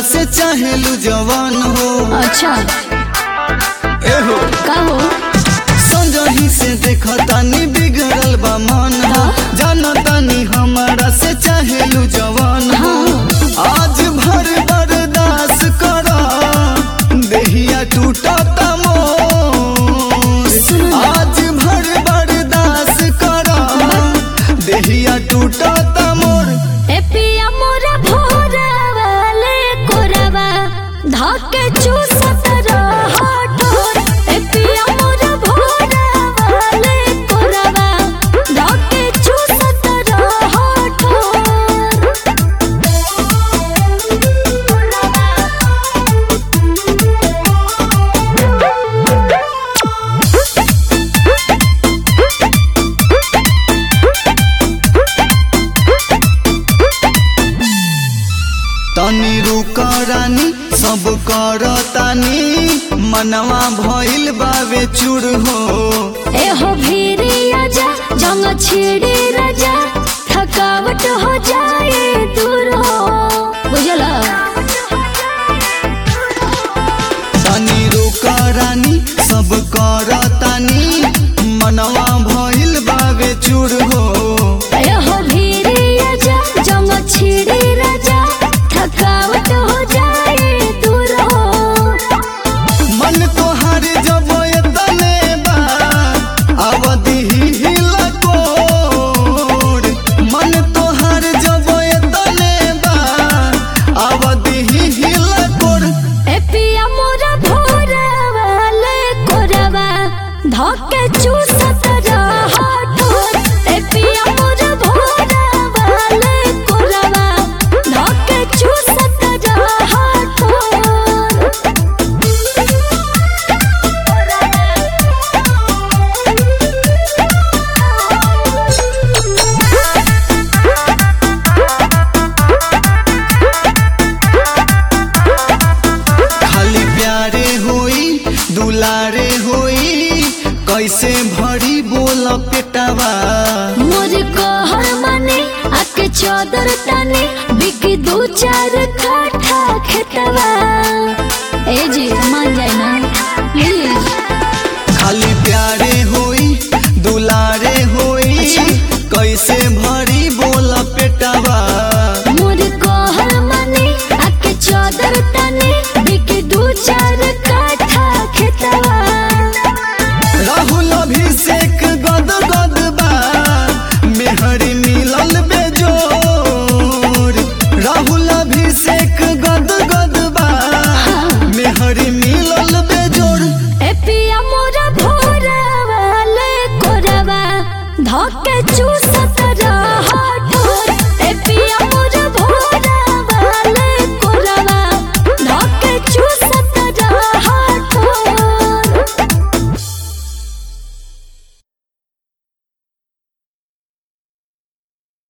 से चाहेलू जवान हो अच्छा एहो का हो संजही से देखतानी बिगड़ल बा मन हो जानतानी हमारा से चाहेलू जवान हो आज भर बर्दाश्त कर देहिया टूटता मोर आज भर बर्दाश्त कर देहिया टूटता मोर ए पिया मोरा भोरा वाले कोरवा धके चूसत रह ठोर ए पिया मोरा भोरा वाले कोरवा धके चूसत रह तनी रुक रानी सब करतानी मनवा भइल बावे चूर हो ए हो भीरी आजा जंग छिड़ी राजा थकावट हो जाए दूर हो बुझला तनी रुक रानी सब करतानी मनवा भइल बावे चूर हो ए हो भीरी आजा जंग छिड़ी राजा थकावट हो जाए दूर हो मन तोहार जब एतने बा अवधि हिला कोर मन तोहार जब एतने बा अवधि हिला कोर ए पिया मोरा भोरा वाले कोरवा धके चूसत रह ठोर ए पिया मोरा भोरा वाले कोरवा धके चूसत रह खाली प्यारे होई दुलारे होई कैसे भरी बोल पेटवा मोर कहर माने आके चौदर ताने बिकी दू चार काठा खेतवा